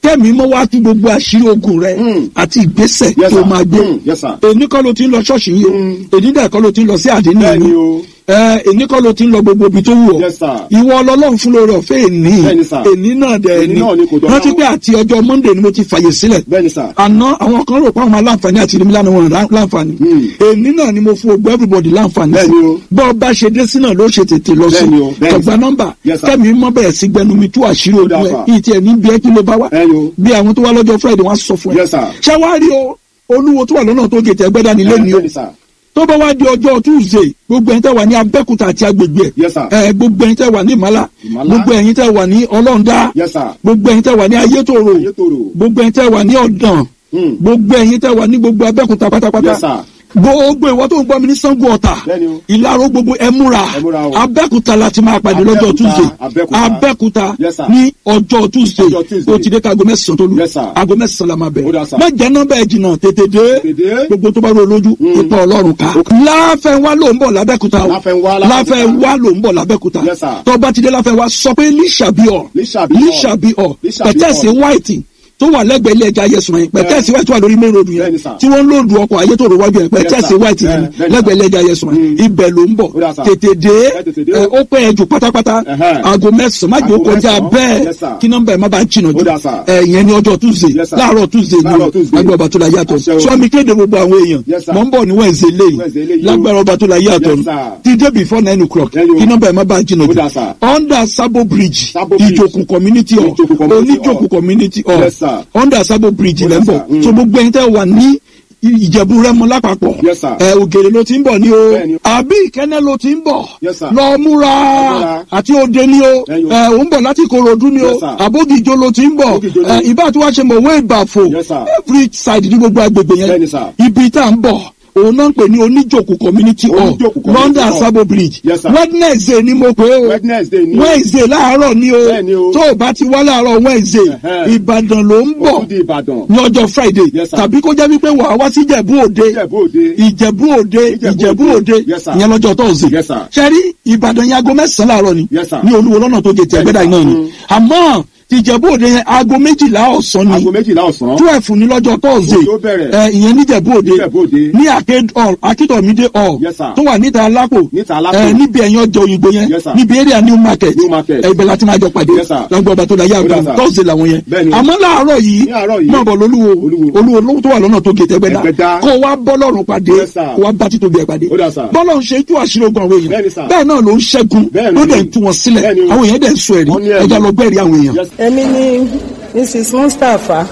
kẹ́mi mọ́ wá tú gbogbo àṣírí ogun rẹ Mm. àti ìgbésẹ̀ Yes, tó sir. máa gbé Mm. Yes, sir. èní kọ́ ló ti ń lọ ṣọ́ọ̀ṣì yìí o èní dẹ̀ kọ́ ló ti ń lọ sí àdínní Bẹ́ẹ̀ni yìí o. ẹ èní kọ́ ló ti ń lọ gbogbo ibi tó wù ọ́ Yes, sir. ìwọ ọlọ́run fún lórí ọ̀fẹ́ èní Bẹ́ẹ̀ni, sir. èní náà dẹ̀ Èní ní náà ni kò dọ̀la rántí o. pé àti ọjọ́ monday ni mo ti fàyè sílẹ̀ bẹ́ẹ̀ni sà. àná àwọn kan rò pé àwọn aláǹfààní àti ìrìnmí lánàá wọn rà- láǹfààní Hmm. èní náà ni mo fún ogbó everybody láǹfààní sí Bẹ́ẹ̀ni o. bọ́ ọ bá ṣe dé sí náà ló ṣe tètè lọ sí Bẹ́ẹ̀ni o, bẹ́ẹ̀ni. kọgbà nọ́mbà Yes, sir. kẹ́mi mọ́ bẹ̀rẹ̀ sí gbẹnu mi tú àṣírí Ó ogun dáa, ẹ̀ sir. kí tiẹ̀ ní bí ẹ kí ló bá wá Bẹ́ẹ̀ni o. bí àwọn tó wá lọ́jọ́ friday wọ́n á sọ fún ẹ Yes, sir. ṣáwárí o olúwo tó wà lọ́nà tó gètè ẹgbẹ́ dání lẹ́ni o bẹ́ẹ̀ni sà. tó bá wá di ọjọ́ tuesday gbogbo ẹ̀yin tẹ́ wà ní abẹ́kúta àti agbègbè ẹ̀ Yes, sir. ẹ gbogbo ẹ̀yin tẹ́ wà ní ìmàlà Ìmàlà. gbogbo ẹ̀yin tẹ́ wà ní ọlọ́ndà Yes, sir. gbogbo ẹ̀yin tẹ́ wà ní ayétòrò Ayétòrò. gbogbo ẹ̀yin tẹ́ wà ní ọ̀dàn Hmm. gbogbo ẹ̀yin tẹ́ wà ní gbogbo abẹ́kúta pátápátá Yes, sir. gbogbo ìwọ tó ń gbọ́ mi ní sango ọ̀tà Bẹ́ẹ̀ni o. ìlàró gbogbo ẹ múra Ẹ múra o. abẹ́kúta láti máa pàdé lọ́jọ́ Abẹ́òkúta, tuesday Abẹ́òkúta. abẹ́kúta Yes, sir. ní ọjọ́ tuesday Ọjọ́ Tuesday. o ti dé ka aago mẹ́sàn-án tó lù Yes, sir. aago mẹ́sàn-án la máa bẹ̀ Ó dáa, sir. má jẹ́ nọ́mbà ẹ̀ jìnnà tètè dé Tètè dé. gbogbo tó bá rò lójú ipa ọlọ́run ká láfẹ̀wá ló ń bọ̀ lábẹ́kúta o Láfẹnwá, Lábẹ́òkúta. láfẹ̀wá ló ń bọ̀ lábẹ́kúta Yes, sir. tó bá ti dé láfẹ̀wá sọ pé lísàbíọ̀ Lísàbíọ̀. lísàbíọ̀ Lísàbíọ̀. pẹ̀tẹ́sì white tó wà lẹ́gbẹ̀ẹ́ ilé ẹja yẹsùn yẹn pẹ̀tẹ́sì white wà lórí main road yẹn Bẹ́ẹ̀ni, sir. tí wọ́n ń lòdù ọkọ̀ ayé tó rò wájú yẹn pẹ̀tẹ́sì sir. white yẹn Bẹ́ẹ̀- bẹ́ẹ̀ni, lẹ́gbẹ̀ẹ́ sir. ilé ẹja yẹsùn yẹn Mm. ibẹ̀ ló ń bọ̀ Ó dáa, sir. tètè dé Ẹ tètè dé ẹ, o. ó pẹ́ ẹ jù pátápátá Ẹhẹ́. aago mẹ́sàn-án má jẹ́ ó Aago kọjá mẹ́sàn-án. bẹ́ẹ̀ Yes, sir. kí nọ́mbà ẹ̀ má bàa jìnnà jù Ó dáa, sir. ẹ ìyẹn ní ọjọ́ tuesday Yes, sir. láàárọ̀ tuesday ni Láàárọ̀ o Tuesday. lágbára ọba tó la yàtọ̀ Àṣẹ o. sọ mi kéde gbogbo àwọn èèyàn Yes, sir. mọ̀ ń bọ̀ ní wednesday Wednesday lẹ́yìn lẹ́yìn o. lágbára ọba tó la yàtọ̀ Yes, sir. ti dé before nine o'clock Lẹ́yìn o. kí nọ́mbà ẹ̀ má bàa jìnnà Ó jù dáa, sir. under sabo bridge Sabo Bridge. ìjòkù community hall Ìjòkù community oníjòkù hall. community hall Yes, sir. under sabo bridge Ó lẹ́ ń dáa, bọ̀ sir. Mm. so gbogbo ẹni tẹ́ wà ní ìjẹ̀bú rẹ́mọ lápapọ̀ Yes, sir. ẹ ògèrè ló ti ń bọ̀ ní o Bẹ́ẹ̀ni. àbí ìkẹ́nẹ́ ló ti ń bọ̀ Yes, sir. lọ múra múra. àti òde ni o Ẹ̀yin o. ẹ ò ń bọ̀ láti Ìkòròdú ni o Yes, sir. àbódìjọ ló ti ń bọ̀ Àbódìjọ ni. ẹ ìbá tí wàá ṣe mọ̀ wé ìbàfò Yes, sir. every side ní gbogbo agbègbè yẹn Bẹ́ẹ̀ni, sir. ibi tá à ń bọ̀ òun náà ń pè ní oníjòkù community hall Oníjòkù community London hall. Sabo bridge Yes, sir. Wednesday ni mo pè é o Wednesday ni o. Wednesday láàárọ̀ ni o Bẹ́ẹ̀ni o. tó o bá ti wá láàárọ̀ Wednesday Ẹ̀hẹ́. Ìbàdàn ló ń Ó bọ̀ tún di Ìbàdàn. ní ọjọ́ Friday Yes, sir. tàbí kó jẹ́ wípé wàá wá sí Ìjẹ̀bú Òde Ìjẹ̀bú Òde. ìjẹ̀bú òde Ìjẹ̀bú ìjẹ̀bú Òde. òde Yes, sir. ìyẹn lọ́jọ́ tọ́sí. Yes, sir. sẹ́rí ìbàdàn yẹn aago mẹ́sàn-án láàárọ̀ ni Yes, sir. ní olúwo lọ́nà tó gé ti ẹgbẹ́dà Yes, iná sir. ni Mm. àmọ́ ti ìjẹ̀bú òde yẹn aago méjìlá ọ̀sán ni Aago méjìlá ọ̀sán. twelve ní lọ́jọ́ tọ́sí. Òjò bẹ̀rẹ̀. ẹ ìyẹn ní ìjẹ̀bú òde Ìjẹ̀bú Òde. ní arcade hall akíntọ̀mídé hall Yes, sir. tó wà níta alápò Níta Alápò. ẹ níbi ẹ̀yìn ọjà òyìnbó yẹn Yes, sir. níbi area new market New market. ẹ ibẹ̀ láti máa jọ pàdé Yes, sir. lọ́gbọ̀n ọba tó la yá Ó dà, àgbà sir. tọ́sí làwọn yẹn Bẹ́ẹ̀ni. àmọ́ láàárọ̀ yìí Ní àárọ̀ yìí. máa bọ̀ lólúwo Olúwo. olúwo lówó tó wà lọ́nà tó gé tẹ́gbẹ́dá Ẹgbẹ́dá. kó wá bọ́ lọ́rùn pàdé Yes, sir. kó wá bá títóbi ẹ̀ pàdé Ó dà, sir. bọ́lọ̀ ń ṣe tú àṣírí ogun àwọn èèyàn Bẹ́ẹ̀ni, sir. bẹ́ẹ̀ náà ló ń ṣẹ́gun Bẹ́ẹ̀ni. ló dẹ̀ ń tú wọn sílẹ̀ Bẹ́ẹ̀ni o. àwọn èèyàn dẹ̀ ń sọ ẹ̀rí Wọ́n ní ẹ̀rí. ẹja lọ gbẹ́rì àwọn èèyàn. Yes. èmi ni mrs mustapha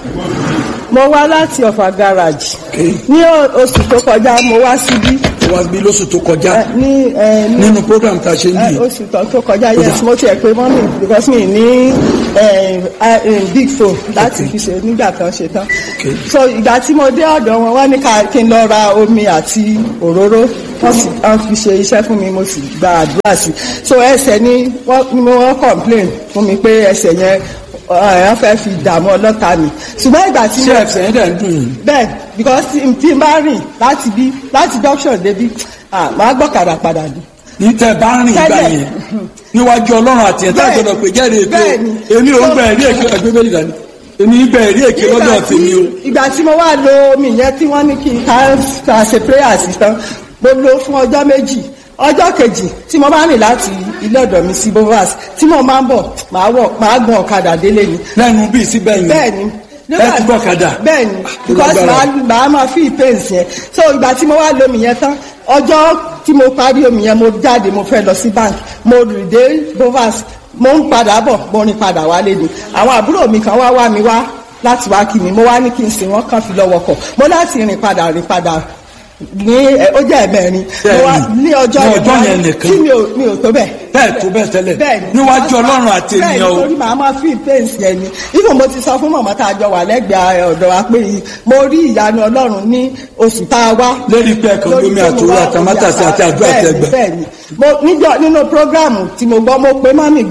mo wá láti ọ̀fà garage ní o- oṣù tó kọjá mo wá síbí wá bí lóṣù tó kọjá ẹ, ní ẹ, ní nínú program tá a ṣe ń ẹ, bí oṣù tó tó kọjá yes mo tiẹ̀ pé mọ́mì because mi ní ẹ, ẹ, big phone láti fi ṣe nígbà kan ṣe tán Okay. so ìgbà tí mo dé ọ̀dọ̀ wọn wá ní ká kí n lọ ra omi àti òróró wọ́n sì wọ́n fi ṣe iṣẹ́ fún mi mo sì gba àdúrà sí so ẹsẹ̀ ni wọ́n ni wọ́n complain fún mi pé ẹsẹ̀ yẹn ọ̀hún fẹ́ fi dààmú ọlọ́ta mi ṣùgbọ́n ìgbà tí ṣé mo ẹsẹ̀ yẹn dẹ̀ ń dùn yìí. bẹ́ẹ̀ because tí tí n bá rìn láti bí láti junction débi ah màá gbọ́kadà padà ni. ní tẹ bá rìn ìgbà Tẹ́lẹ̀. yẹn níwájú ọlọ́run àti ẹ̀ta Bẹ́ẹ̀ni. ìjọba pé jẹ́rìí èké Bẹ́ẹ̀ni. o èmi ò ń gba ẹ̀rí èké ẹgbẹ́ bẹ́ẹ̀ dání èmi ń gba ẹ̀rí èké lọ́dọ̀ Nígbà tí- tèmi o. ìgbà tí mo wá lo omi yẹn tí wọ́n ní kí n ká ká ṣe prayer sí tán mo lo fún ọjọ́ méjì ọjọ́ kejì tí mo bá rìn láti ilé ọ̀dọ̀ mi sí bovas tí mo máa ń bọ̀ màá wọ̀ màá gun ọ̀kadà délé ni lẹ́nu bíi síbẹ̀ yẹn bẹ́ẹ̀ni ẹ ti gbọ́kadà. bẹ́ẹ̀ni because lágbára. màá màá máa fi pains yẹn so ìgbà tí mo wá lo omi yẹn tán ọjọ́ tí mo parí omi yẹn mo jáde mo fẹ́ lọ sí bank mo rìn dé bovas mo ń padà bọ̀ mo rìn padà wálé ni àwọn àbúrò mi kan wá wá mi wá láti wá kí mi mo wá ní kí n sìn wọ́n kàn fi lọ́wọ́ kọ̀ mo láti rìn padà rìn padà ní ẹ, ó jẹ́ ẹ̀mẹ́rin mo wá Bẹ́ẹ̀ni. ní ọjọ́ Ní yẹn ọjọ́ mo wá- yẹn nìkan. tí mi ò mi ò tó bẹ́ẹ̀ bẹ́ẹ̀ tó bẹ́ẹ̀ tẹ́lẹ̀ bẹ́ẹ̀ni níwájú ọlọ́run àti bẹ́ẹ̀ni ènìyàn o torí màá máa fi pains yẹn ni even mo ti sọ fún mọ̀mọ́ tá a jọ wà lẹ́gbẹ̀ẹ́ ọ̀dọ̀ wa pé mo rí ìyanu ọlọ́run ní oṣù tá a wá. Lérí pé ẹ̀kan Lórí lómi pé mo àtòrò wá àtàmátàsé omi àti àdúrà àti bẹ́ẹ̀ni, ẹgbẹ́. bẹ́ẹ̀ni mo níjọ nínú programu tí mo gbọ́ mo pe mọ́mì gan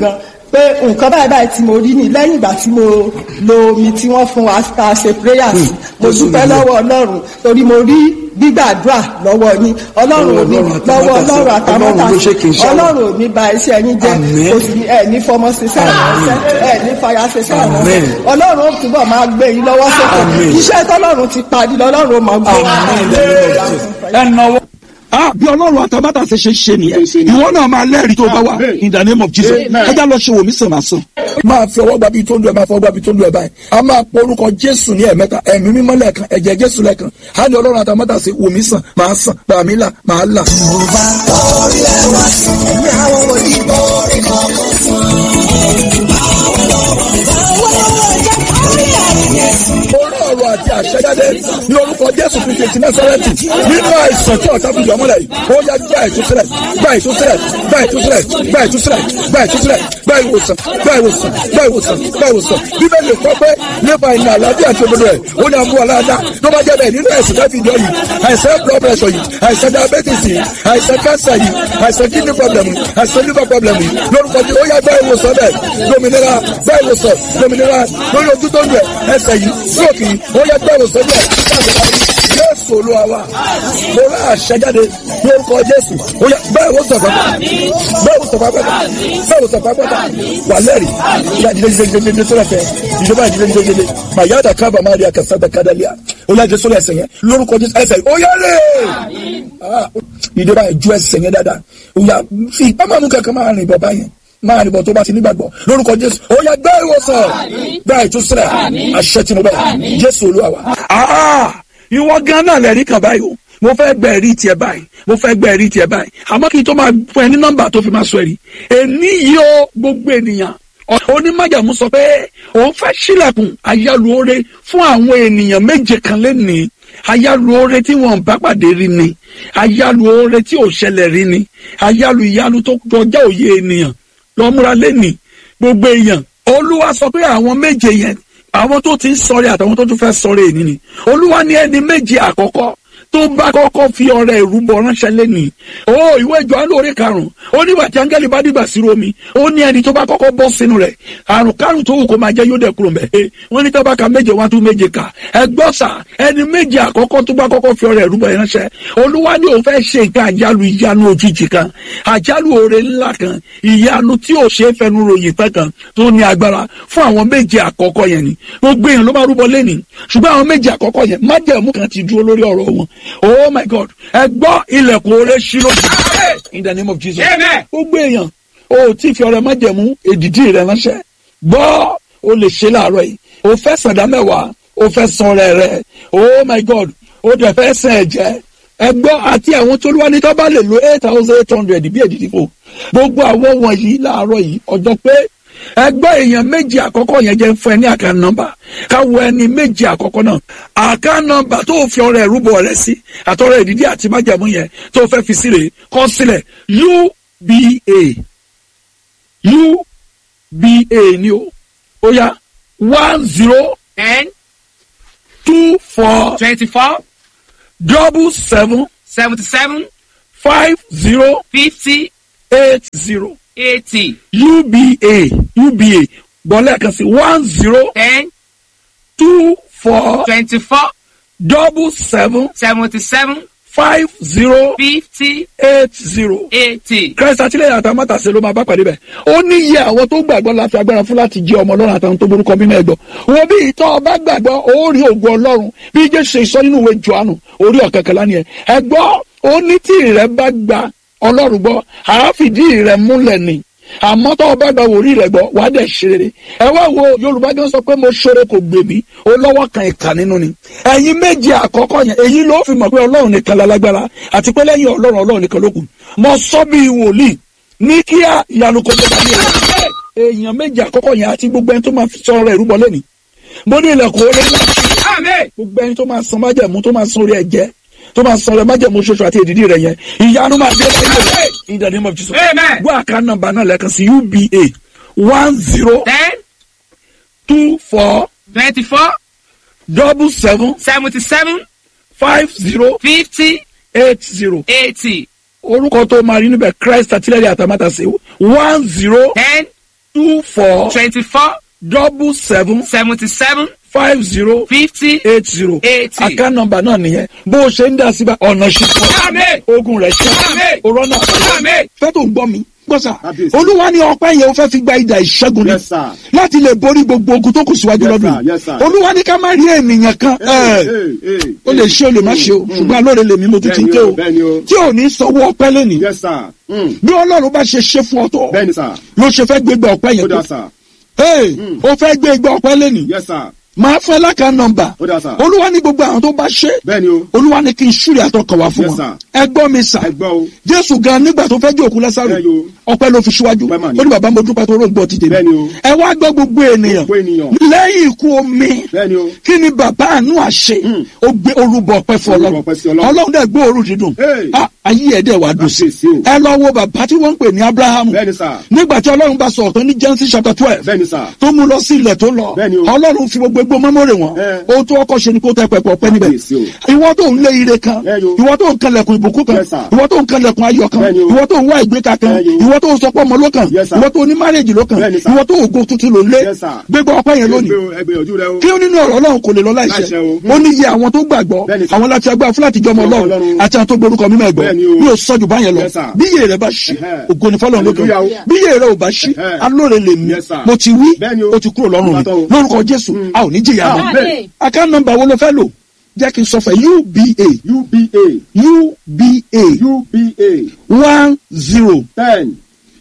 pé nǹkan báyìí báyìí tí mo rí ni lẹ́yìn ìgbà tí mo lo omi tí wọ́n fún wa tá a ṣe prayers mo dúpẹ́ lọ́wọ́ ọlọ́run torí mo rí gbígbàdúrà lọ́wọ́ yín ọlọ́run ò ní lọ́wọ́ ọlọ́run àtàmọ́tà ọlọ́run ò ní ba iṣẹ́ yín jẹ́ kò sì ní ẹ̀ ní fọmọ ṣiṣẹ́ ìránṣẹ́ ẹ̀ ní fàyà ṣiṣẹ́ ìránṣẹ́ ọlọ́run ó túbọ̀ máa gbé yín lọ́wọ́ sókè iṣẹ́ tọ́lọ́run ti parí lọ́lọ́run ó máa gbé yín lọ́wọ́ ah bí ọlọ́run àtàbàtà ṣe ṣe ṣe nìyẹn ìwọ náà máa lẹ́rìí tó bá wà in the name of jesus ẹja lọ ṣe wòmí sàn máa sàn. máa fi ọwọ́ gbabi tó ń lu ẹ̀ máa fọwọ́ gbabi tó ń lu ẹ̀ báyìí a máa pọ orúkọ jésù ní ẹ̀mẹ́ta ẹ̀mí mímọ́ lẹ́ẹ̀kan ẹ̀jẹ̀ jésù lẹ́ẹ̀kan á ní ọlọ́run àtàbàtà ṣe wòmí sàn máa sàn gbàmí là máa là. Yorùbá orí ẹwà sí ẹ̀mí àwọn wòlíì borí kọ̀ọ̀kan fún orí ọ̀rọ̀ àti àṣẹjáde ní orúkọ jésù kristu ti násárẹ́tì nínú àìsàn tí ọ̀tá fi jọmọ́lẹ̀ yìí ó yá gba ìtúsílẹ̀ gba ìtúsílẹ̀ gba ìtúsílẹ̀ gba ìtúsílẹ̀ gba ìtúsílẹ̀ gba ìwòsàn gba ìwòsàn gba ìwòsàn gba ìwòsàn bíbélì kọ́ pé nípa ìnà àlàáfíà àti òdodo ẹ̀ ó ní àmú aláàdá tó bá jẹ́ bẹ́ẹ̀ nínú ẹ̀sìn láti ìjọ yìí àìsàn blood pressure yìí àìsàn diabetes yìí àìsàn cancer yìí àìsàn kidney problem yìí àìsàn liver problem yìí lórúkọ tí ó yá gba ìwòsàn bẹ́ẹ̀ lómìnira gba ìwòsàn lómìnira lórí ojú tó ń bẹ̀ ẹsẹ̀ yìí stroke yìí ó yá gba ìwòsàn bẹ́ẹ̀ jésù olúwa wa mo rà àṣẹjáde lórúkọ jésù ó yá bẹ́ẹ̀ wò sọ̀fà bẹ́ẹ̀ wò sọ̀fà pẹ́ta bẹ́ẹ̀ wò sọ̀fà pẹ́ta wà lẹ́rìí ìyá ìdílé jíjẹ jíjẹ jíjẹ sọ́lá tẹ ìjọba ìdílé jíjẹ jíjẹ màyà dà kábà má rí akásá dà kádàlíà ó yá jésù ẹsẹ̀ yẹn lórúkọ jésù ẹsẹ̀ ó yá lè ìjọba ìjú ẹsẹ̀ yẹn dáadáa ó yá fi ìpamọ́ mú kankan máa rìn bọ̀ báyẹn máa nìbọn tó bá ti nígbàgbọ́ lórúkọ jésù ó yá gbá ìwòsàn gbá ìtúsílẹ̀ àṣẹ tí mo bẹ̀ jésù olúwa wa. ìwọ gan náà lẹ́rìí kan báyìí o mo fẹ́ gbẹ ẹ̀rí tiẹ̀ báyìí mo fẹ́ gbẹ ẹ̀rí tiẹ̀ báyìí àmọ́ kí n tó máa fún ẹ ní nọ́mbà tó fi máa sọ ẹ̀rí èní yìí ó gbogbo ènìyàn onímájàmú sọ pé òun fẹ́ sílẹ̀kùn ayálùore fún àwọn ènìyàn méje kan lẹ́nìí ayálùore tí wọn bá pàdé rí ni ayálùore tí ò ṣẹlẹ̀ rí ni ayálù ìyálù tó kọjá òye ènìyàn lọ́múra lẹ́nìí gbogbo èèyàn olúwa sọ pé àwọn méje yẹn àwọn tó ti ń sọ̀rẹ́ àtàwọn tó tún fẹ́ sọ̀rẹ́ èní ni olúwa ní ẹni méje àkọ́kọ́ tó bá kọ́kọ́ fi ọrẹ ìrúbọ ránṣẹ́ lẹ́nìí ó ìwé Jòhánù orí karùn-ún ó nígbà tí áńgẹ́lì bá dìgbà sí romi ó ní ẹni tó bá kọ́kọ́ bọ́ sínú rẹ̀ àrùn kárùn tó wù kó máa jẹ́ yóò dẹ̀ kúrò mẹ́ wọ́n ní tábàkà méje wá tún méje kà ẹgbọ́n sà ẹni méje àkọ́kọ́ tó bá kọ́kọ́ fi ọrẹ ìrúbọ ránṣẹ́ olúwa ní òun fẹ́ ṣe nǹkan àjálù ìyanu òjijì kan àjálù oore ńlá kan ìyanu tí ò ṣe é fẹnu ròyìn pẹ́ kan tó ní agbára fún àwọn méje àkọ́kọ́ yẹn ni gbogbo èèyàn ló máa rúbọ lẹ́nìí ṣùgbọ́n àwọn méje àkọ́kọ́ yẹn májẹ̀mú kan ti dúró lórí ọ̀rọ̀ wọn oh my god ẹ gbọ́ ilẹ̀kùn oore ṣí lójú in the name of jesus gbogbo èèyàn o tí fi ọrẹ májẹ̀mú èdìdí rẹ ránṣẹ́ gbọ́ o lè ṣe láàárọ̀ yìí o fẹ́ sàdá mẹ́wàá o fẹ́ san ọrẹ rẹ oh my god o dẹ̀ fẹ́ sàn ẹ̀jẹ̀ ẹ gbọ́ àti àwọn tó lúwa ní tó bá lè lo eight thousand eight hundred bí èdìdí fò gbogbo àwọn wọ̀nyí láàárọ̀ yìí ọjọ́ pé ẹgbẹ́ èèyàn méjì àkọ́kọ́ yẹn jẹ́ fún ẹ ní àká nọ́mbà káwọ ẹni méjì àkọ́kọ́ náà àká nọ́mbà tó fi ọrẹ ìrúbọ rẹ sí àtọrẹ ìdídí àti májàmú yẹn tó fẹ́ fi sílẹ̀ kọ sílẹ̀ uba uba ni o ó yá one zero ten two four twenty-four double seven seventy-seven five zero fifty eight zero eighty uba uba gbọ́lẹ̀ kan sí one zero ten two four twenty-four double seven seventy-seven five zero fifty eight zero. eighty. Christ àtìlẹ́yìn àtàmátàsé ló máa bá pàdé bẹ̀. ó ní iye àwọn tó gbàgbọ́ la fi agbára fún láti jẹ́ ọmọ ọlọ́run àtàwọn tó borúkọ mímọ́ ẹ̀gbọ́. wo bí ìtọ́ ọba gbàgbọ́ ó rí ògùn ọlọ́run bí jésù ṣe sọ nínú ìwé johannu orí ọ̀kẹ́kẹ́lá ni ẹ̀. ẹ̀gbọ́ ó ní tí ìrẹ́ bá gba ọlọ́run gbọ́ àáfìdí ìrẹ́ múlẹ̀ ni àmọ́ tó o bá gba wòrí rẹ̀ gbọ́ wàá dẹ̀ ṣe rere ẹ wá wo yorùbá gan sọ pé mo ṣoore kò gbè mí o lọ́wọ́ kan ìkà nínú ni ẹ̀yin méje àkọ́kọ́ yẹn èyí ló fi mọ̀ pé ọlọ́run nìkan lálágbára àti pé lẹ́yìn ọlọ́run ọlọ́run nìkan ló kù mo sọ bí wòlíì ní kíá ìyanu kò tó bá ní ẹ̀ èèyàn méje àkọ́kọ́ yẹn àti gbogbo ẹni tó máa sọ ọ̀rọ̀ ìrúbọ lẹ́ni mo ní ilẹ̀kùn orí ńlá Amen. gbogbo ẹni tó máa san májẹ̀mú tó máa san orí ẹ̀jẹ̀ tó máa san orí májẹ̀mú ṣoṣo àti èdìdí rẹ̀ yẹn ìyanu máa dé lẹ́yìn rẹ̀ in the name of Jesus Amen. gbọ́ àká nọ́mbà náà lẹ́ẹ̀kan sí uba one zero ten two four twenty-four double seven seventy-seven five zero fifty eight zero eighty orúkọ tó máa rí níbẹ̀ Christ àtìlẹ́yìn àtàmátàsé one zero ten two four twenty-four double seven seventy-seven five zero fifty eight zero eighty. account number náà nìyẹn bó o ṣe ń dá síbẹ̀ ọ̀nà ṣùpọ̀ Amen. ogun rẹ̀ ṣe Amen. òrọ́nà Amen. fẹ́ tó ń gbọ́ mi gbọ́sà Kábíyèsí. olúwa ní ọpẹ́ yẹn o fẹ́ fi gba ìdá ìṣẹ́gun ni Yes, sir. láti lè borí gbogbo ogun tó kù síwájú Yes, lọ́dún sir. Yes, sir. olúwa ní ká má rí ènìyàn kan ẹ̀, ó lè ṣe ó lè má ṣe o ṣùgbọ́n alóore lèmi mo tún ti ń Bẹ́ẹ̀ni ké o, o bẹ́ẹ̀ni o. tí ò ní sanwó ọpẹ́ lẹ́nìí Yes, sir. Mm. bí ọlọ́run bá ṣe ṣe fún ọ tó Bẹ́ẹ̀ni, sir. ló ṣe fẹ́ gbégbá ọpẹ́ Ó yẹn dà, tó sir. Hey, o fẹ́ gbégbá ọpẹ́ lẹ́nìí Yes, sir. máa fẹ́ lákàá nọmbà Ó dà, sir. olúwa ní gbogbo àwọn tó bá ṣe Bẹ́ẹ̀ni o. olúwa ní kí n ṣúrì àtọkàn wá fún Yes, wọn sir. ẹ gbọ́ mi sà Ẹ gbọ́ o. jésù gan nígbà tó fẹ́ jẹ́ òkú lásàrò Bẹ́ẹ̀ yo. ọpẹ́ ló fi síwájú Ọpẹ́ mà ní. ó ní bàbá mo dúpẹ́ tó rògbò ti dèmi Bẹ́ẹ̀ni o. ẹ wá gbọ́ gbogbo ènìyàn Gbogbo ènìyàn. lẹ́yìn ikú omi Bẹ́ẹ̀ni o. kí ni bàbá àánú àṣẹ Mm. ó gbé orúbọ ọpẹ́ fún Orúbọ ọlọ́run ọpẹ́ sí Ọlọ́run. ọlọ́run dẹ̀ gbé òórùn dídùn Hey. Ah, ayé ẹ̀ dẹ̀ wá dùn sí Kábíyèsí o. ẹ lọ wo bàbá tí wọ́n ń pè ní abrahamu Bẹ́ẹ̀ni, sir. nígbà tí ọlọ́run bá sọ ọ̀tọ̀ ní genesis chapter twelve Bẹ́ẹ̀ni, sir. tó mú lọ sí ilẹ̀ tó lọ Bẹ́ẹ̀ni o. ọlọ́run fi gbogbo egbò mọ́mọ́rè wọn Ẹ. ohun tó ọkọ̀ ṣe ni kó tẹ pẹpẹ ọpẹ́ níbẹ̀ Kábíyèsí o. ìwọ tó ń lé ire kan Ẹ yo. ìwọ tó ń kanlẹ̀kùn ìbùkún kan Yes, sir. ìwọ tó ń kanlẹ̀kùn ayọ̀ kan Bẹ́ẹ̀ni o. ìwọ tó ń wá ìgbéka kan Ẹ yo. ìwọ tó ń sọpọ̀ ọmọ ló kàn Yes, sir. ìwọ tó ní márèjì ló kàn Bẹ́ẹ̀ni, sir. ìwọ tó ògo tuntun ló lé Yes, sir. gbégbá ọpẹ́ yẹn lónìí Ẹgbẹ́ o, ẹgbẹ́ ojú rẹ o. kí ó nínú ọ̀rọ̀ ọlọ́run kò lè lọ láìṣẹ Láìṣẹ o. ó ní iye àwọn tó gbàgbọ́ Bẹ́ẹ̀ni, sir. àwọn láti agbára fúláàtì jọmọ Jọmọ ọlọ́run Ọlọ́run. àti àwọn tó gborúkọ mímọ́ ẹ̀gbọ́ Bẹ́ẹ̀ni o. yóò sọ́jú báyẹn lọ Yes, sir. bí iye rẹ bá ṣí Ẹhẹ́. ògo ni fọlọ́run lókè Hallelujah o. bí iye rẹ ò bá ṣí Ẹhẹ́. alóore lè mí Yes, sir. mo ti wí Bẹ́ẹ̀ni o. ó ti kúrò lọ́rùn mi Bàtọ̀ o. lórúkọ jésù a ò ní jìyà mọ́ Amen. account number wo ló fẹ́ lò jẹ́ kí n sọ fẹ́ uba UBA. uba UBA. one zero Ten.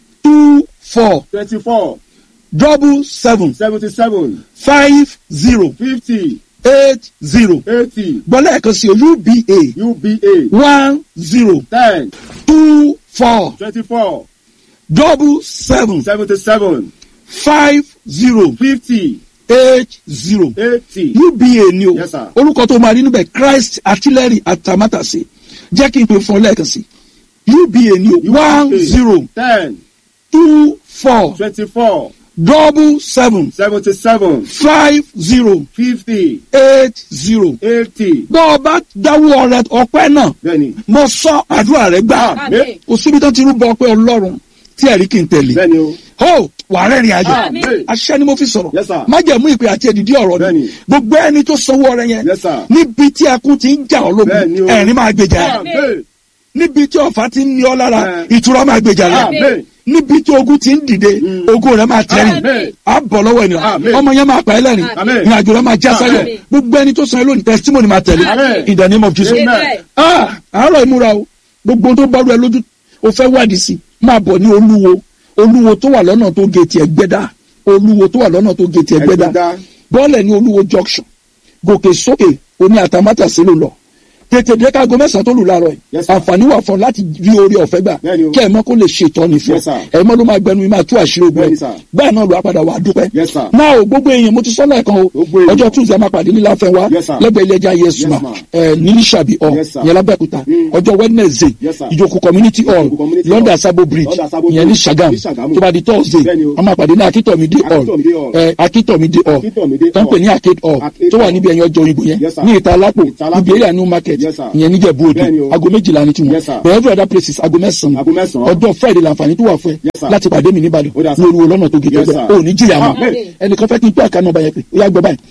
two four Twenty-four. double seven Seventy-seven. five zero Fifty. eight zero Eighty. gbọ́dọ̀ ẹ̀kan sí o uba UBA. one zero Ten. two four Twenty-four. double seven Seventy-seven. five zero Fifty. eight zero Eighty. uba ni o Yes, sir. orúkọ tó máa rí níbẹ̀ christ artillery atamátàsí jẹ́ kí n pè fún ọ lẹ́ẹ̀kan sí uba ni o one zero Ten. two four Twenty-four. double seven Seventy-seven. five zero Fifty. eight zero Eighty. bọ́ ọ bá dáwọ́ rẹ ọpẹ́ náà Bẹ́ẹ̀ni. mo sọ àdúrà rẹ gbà Àmín. kò síbi tó ti rúbọ ọpẹ́ ọlọ́run tí ẹ̀rí kì í tẹ̀lé Bẹ́ẹ̀ni o. ho wà rẹ́rìn ayọ̀ Àmín. aṣẹ́ ni mo fi sọ̀rọ̀ Yes, sir. májẹ̀mú ìpè àti èdìdí ọ̀rọ̀ ni Bẹ́ẹ̀ni. gbogbo ẹni tó sanwó ọrẹ yẹn Yes, sir. níbi tí akún ti ń jà ọ́ lógun Bẹ́ẹ̀ni o. ẹ̀rín máa gbèjà rẹ̀ Amen. níbi tí ọ̀fà ti ń ní ọ lára Ẹ. ìtura máa gbèjà rẹ̀ Amen. níbi tí ogun ti ń dìde Mm. ogun rẹ̀ máa tẹ̀rìn Amen. á bọ̀ lọ́wọ́ ènìyàn Amen. ọmọ yẹn máa pa ẹ́ lẹ́rìn Amen. ìrìn àjò rẹ̀ máa já sáyọ̀ Amen. gbogbo ẹni tó san ẹ́ lónìí testimony máa tẹ̀lé Amen. in the name of Jesus Amen. ah àárọ̀ ìmúra o gbogbo tó bá rú ẹ lójú o fẹ́ wádìí sí máa bọ̀ ní olúwo olúwo tó wà lọ́nà tó gèètì ẹgbẹ́dá olúwo tó wà lọ́nà tó gèètì ẹgbẹ́dá Ẹgbẹ́dá. bọ́ọ̀lẹ̀ ní olúwo junction gòkè sókè oní àtàmátàsí ló lọ tètè dé kágo mẹ́sàn-án tó lù láàárọ̀ yìí Yes, sir. àǹfààní wà fún ọ láti rí orí ọ̀fẹ́ gbà Bẹ́ẹ̀ni o. kẹ́ ẹ̀ mọ́ kó lè ṣe ìtọ́ni fún Yes, sir. ẹ̀ mọ́ ló máa gbẹnu mi máa tú àṣírí ogun Bẹ́ẹ̀ni, ẹ̀ sir. bẹ́ẹ̀ náà ló wá padà wà á dúpẹ́ Yes, sir. náà o gbogbo èèyàn mo ti sọ lẹ́ẹ̀kan o Gbogbo èèyàn. ọjọ́ tuesday a máa pàdé nílá fẹ́ wa Yes, sir. lẹ́gbẹ̀ẹ́ ilé ẹja yes Yes, ma ma. ẹ̀ nílísàbí ọ̀ Yes, sir. yẹn lábẹ́òkúta Mm. ọjọ́ wednesday Yes, sir. ìjókòó community hall Ìjókòó community london hall. sabo bridge London Sabo ìyẹn ní Bridge. sagam Ní Ṣàgámù. tó bá di thursday Bẹ́ẹ̀ni o. a máa pàdé ní akitomide hall Akitomide hall. ẹ̀ akitomide hall Akitomide tó ń pè hall. ní arcade hall Arcade tó wà hall. níbi ẹ̀yìn ọjọ́ òyìnbó yẹn Yes, sir. ní ìta alápò Ìta Alápò. ibi area new market Yes, sir. ìyẹn níjẹ̀bú Bẹ́ẹ̀ni òde o. aago méjìlá ní tiwọn Yes, sir. but every other places aago mẹ́sàn-án Aago mẹ́sàn-án. ọjọ́ friday làǹfààní tó wà fún ẹ Yes, sir. láti pàdé mi níbàdàn Ó dà, sir. ní olúwo lọ́nà tó gé Yes, tẹ́gbẹ́ sir. ò ní jìyà mọ́ Amen. ẹnìkan fẹ́ kí n tó àká nọ́mbà yẹn pé ó yá gbọ́ báyìí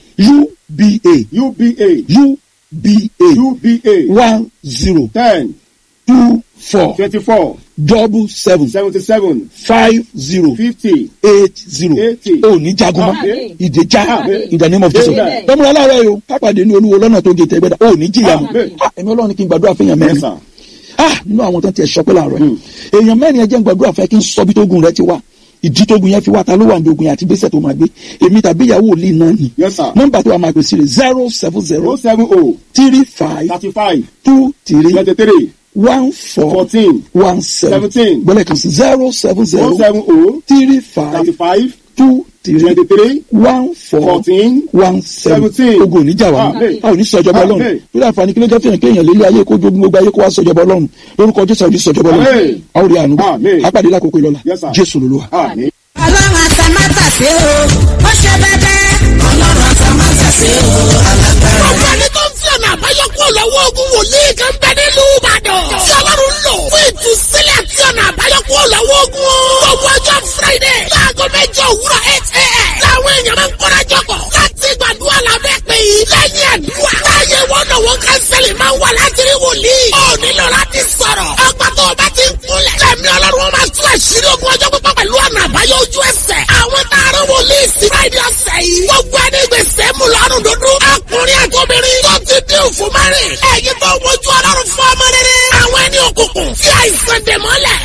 uba UBA. uba UBA. one zero Ten. two four Twenty-four. double seven Seventy-seven. five zero Fifty. eight zero Eighty. ò ní jagun mọ́ Amen. ìdèjà Amen. in the name of Jesus Amen. tọ́múra aláwọ̀ yìí o kápàdé ní olúwo lọ́nà tó gé tẹ́gbẹ́dá ò ní jìyà mọ́ Amen. Ah, ẹ̀mí ọlọ́run kí n gbàdúrà fún èèyàn Yes, mẹ́rin sir. ah nínú àwọn tó ń tiẹ̀ sọ pé láàárọ̀ yìí èèyàn mẹ́rin ẹjẹ́ ń gbàdúrà fẹ́ kí n sọ bí tógun rẹ ti wá ìdí tógun yẹn fi wá ta ló wà ní ogun yẹn àti gbèsè tó máa gbé èmi tàbí ìyàwó òlì náà ni Yes, sir. nọ́mbà tó wà máa pèsè rè zero seven zero O seven O. three five Thirty-five. two three Twenty-three. one four Fourteen. one seven Seventeen. gbọ́dọ̀ kan sí zero seven O zero seven O. three five Thirty-five. two three Twenty-three. one four Fourteen. one seven Seventeen. ogun oníjà wa Amen. a ò ní sọjọba Ọlọ́run Amen. lórí àǹfààní kí ló jẹ́ fihàn kéèyàn lélẹ̀ ayé kó jogun gbogbo ayé kó wá sọjọba Ọlọ́run lórúkọ Jésù àwọn onísọjọba Ọlọ́run Amen. a ó rí àánú Amen. apàdé lákòókò ìlọla Yes, sir. Jésù lolúwa. Àmín. ọlọ́run àtàmátàsé o ó ṣe bẹ́bẹ́. ọlọ́run àtàmátàsé o alágbára. Ọ̀gá ni tó ń fi ọ̀nà àbáyọ kúrò lọ́wọ́ ogun wòlíì kan bẹ nílùú Ìbàdàn. Tí Ọlọ́run lò fún ìtúsílẹ̀ àti ọ̀nà àbáyọ kúrò lọ́wọ́ ogun. Gbogbo ọjọ́ Friday láago mẹ́jọ áńgẹ́lì máa ń wà láti rí wòlíì. ó nílò láti sọ̀rọ̀. ọgbà tó o bá ti ń kúnlẹ̀. lẹ́mí ọlọ́run wọn máa tú àṣírí ogun ọjọ́ pípọ́ pẹ̀lú ọ̀nà àbáyọ ojú ẹsẹ̀. àwọn taaró wòlíì sí friday ọ̀sẹ̀ yìí. gbogbo ẹni gbèsè mú lọ́rùn dúdú. ọkùnrin àtòbìnrin tó ti dín òfò márìn. ẹ̀yin tó wojú ọlọ́run fún ọmọ rere. àwọn ẹni òkùnkùn tí àìsàn dè mọ́lẹ̀.